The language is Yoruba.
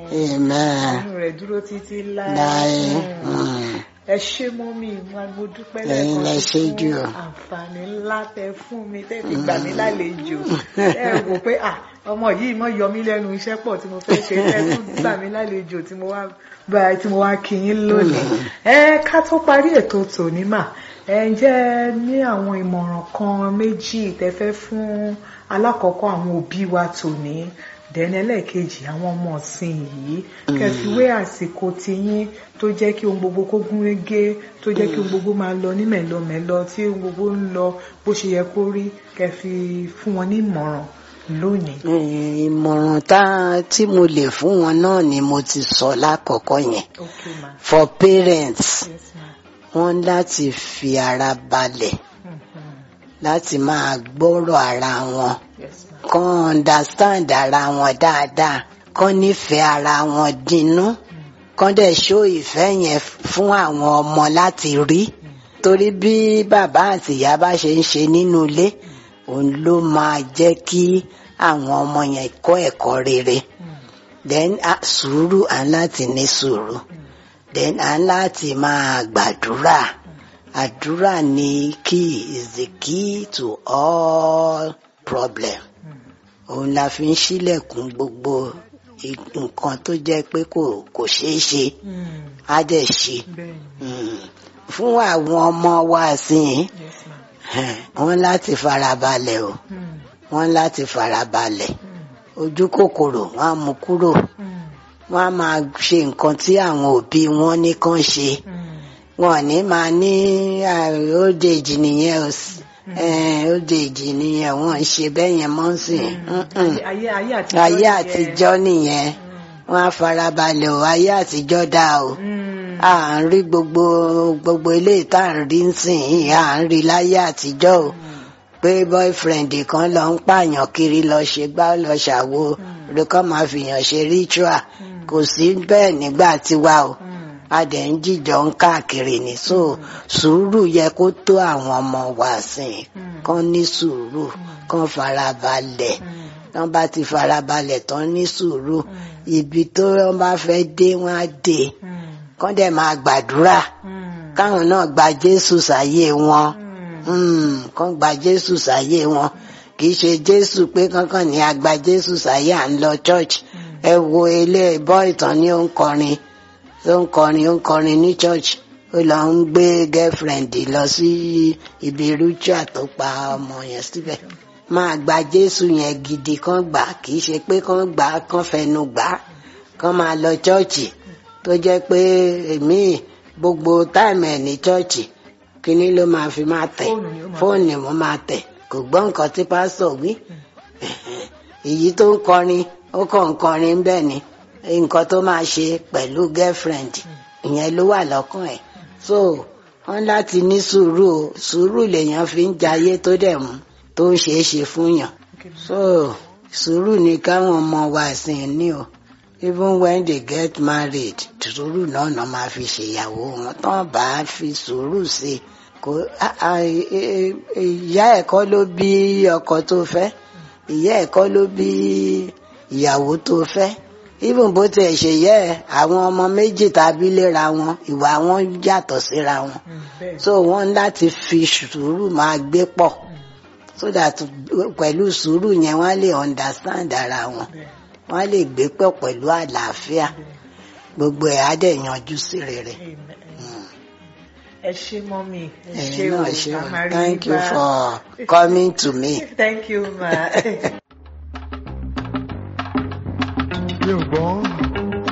amen inú rẹ̀ dúró títí láé. láì Mm. ẹ ṣé mọ́mí wa mo dúpẹ́ Ẹ̀yin lẹ lẹ́ẹ̀kan ṣé sí jù. fún àǹfààní ńlá tẹ fún mi tẹ́ fi gbà mí lálejò ẹ rò pé à ọmọ yìí mọ yọ mí lẹ́nu iṣẹ́ pọ̀ tí mo fẹ́ ṣe tẹ́ tún gbà mí lálejò tí mo wá bá tí mo wá kí yín lónìí ẹ ká tó parí ètò tòní mà ẹ ǹjẹ́ ẹ ní àwọn ìmọ̀ràn kan méjì tẹ́ fẹ́ fún alákọ̀ọ́kọ́ àwọn òbí wa tòní dẹ́n ẹlẹ́ẹ̀kejì àwọn ọmọ ọ̀sìn yìí kẹfìwé àsìkò tiyín tó jẹ́ kí ohun gbogbo kó gún régé tó jẹ́ kí ohun gbogbo máa lọ ní mẹ̀lọmẹ̀lọ tí ohun gbogbo ń lọ bó ṣe yẹ kó rí kẹfì fún wọn ní ìmọ̀ràn lónìí. Eh, ìmọ̀ràn tá tí mo lè fún wọn náà ni mo ti sọ lákọ̀ọ́kọ́ yẹn okay ma for parents yes ma wọ́n láti fi ara balẹ̀ Mhm. láti máa gbọ́rọ̀ ara wọn yes ma kán understand ara wọn dáadáa kán nífẹ̀ẹ́ ara wọn dínú kán dẹ̀ ṣó ìfẹ́ yẹn fún àwọn ọmọ láti rí torí bí bàbá àti ìyá bá ṣe ń ṣe nínú ilé òun ló máa jẹ́ kí àwọn ọmọ yẹn kọ́ ẹ̀kọ́ rere then ah, sùúrù à ń láti ní sùúrù then à ń láti máa gbàdúrà àdúrà ni key is the key to all problem òun la fi ń ṣílẹ̀kùn gbogbo i- nǹkan tó jẹ́ pé kò kò ṣeé ṣe Mm. á dẹ̀ ṣe bẹ́ẹ̀ ni Mm. fún àwọn ọmọ wa sìn yes ma wọ́n láti farabalẹ̀ o Mm. wọ́n láti farabalẹ̀ Mm. ojú kòkòrò wọ́n á mú kúrò Mm. wọ́n á máa ṣe nǹkan tí àwọn òbí wọn ní kàn ṣe Mm. wọn ò ní máa ní ah, old age nìyẹn o s- eh, old age nìyẹn wọn ń ṣe bẹ́ẹ̀ yẹn mọ́ sí i. Mm-mm. ayé ayé àtijọ́ ayé nìyẹn. àtijọ́ nìyẹn wọ́n á farabalẹ̀ o ayé àtijọ́ dá o Mm. à ń rí gbogbo gbogbo eléyìí tá à ń rí nsìn yìí à ń rí láyé àtijọ́ o pé boyfriend kan lọ ń pààyàn kiri lọ ṣe gbá lọ ṣàwo rí kọ́ máa fìyàn ṣe ritual kò sí bẹ́ẹ̀ nígbà tiwa o Mm. a dẹ̀ ń jíjọ ń káàkiri ní so sùúrù yẹ kó tó àwọn ọmọ wa sìn kán ní sùúrù kán farabalẹ̀ tán bá ti farabalẹ̀ tán ní sùúrù ibi tó wọ́n bá fẹ́ dé wọ́n á dé Mm. kán dẹ̀ máa gbàdúrà Mm. káwọn náà gba Jésù sáyé wọn Mm. Mm, kán gba Jésù sáyé wọn kì í ṣe Jésù pé kankan ní a gba Jésù sáyé à ń lọ church ẹ wo ilé bọ́ ìtàn ní ó ń kọrin ó ń kọrin ó ń kọrin ní church ó lọ ń gbé girlfriend lọ sí ibi ritual tó pa ọmọ yẹn síbẹ̀ máa gba Jésù yẹn gidi kán gbà kì í ṣe pé kán gbà kán fẹnu gbà kán máa lọ chọ́ọ̀chì tó jẹ́ pé èmi gbogbo táìmù ẹ̀ ní chọ́ọ̀chì kíní ló máa fi máa tẹ̀ Fóònù ni ó máa fóònù mo máa tẹ̀ kò gbọ́ nǹkan tí pásítọ̀ wí èyí tó ń kọrin ó kàn ń kọrin bẹ́ẹ̀ ni nǹkan tó máa ṣe pẹ̀lú girlfriend ìyẹn ló wà lọ́kàn ẹ̀ so wọ́n láti ní sùúrù o sùúrù lèèyàn fi ń jayé tó dẹ̀ mú tó ń ṣeé ṣe fún yàn Okay. so sùúrù ni káwọn ọmọ wa sìn ní o even when they get married sùúrù náà náà máa fi ṣèyàwó wọn tán bá fi sùúrù sí i kò a- a- e- e- ìyá ẹ̀ kọ́ ló bí ọkọ tó fẹ́ ìyá ẹ̀ kọ́ ló bí ìyàwó tó fẹ́ even bó tiẹ̀ ṣe yẹ ẹ̀ àwọn ọmọ méjì tàbí léra wọn ìwà wọn yàtọ̀ síra wọn Mm. bẹ́ẹ̀ so wọ́n láti fi sùúrù máa gbé pọ̀ so that pẹ̀lú sùúrù yẹn wọ́n lè understand ara wọn bẹ́ẹ̀ wọ́n lè gbé pọ̀ pẹ̀lú àlàáfíà gbogbo ẹ̀ á dẹ̀ yanjú sí rere. Amen. Mm. ẹ ṣé mọ́mí ẹ ṣé ẹ̀yin o náà ṣe a o máa rí thank you yín bá. for coming to me. thank you ma. mi ò gbọ́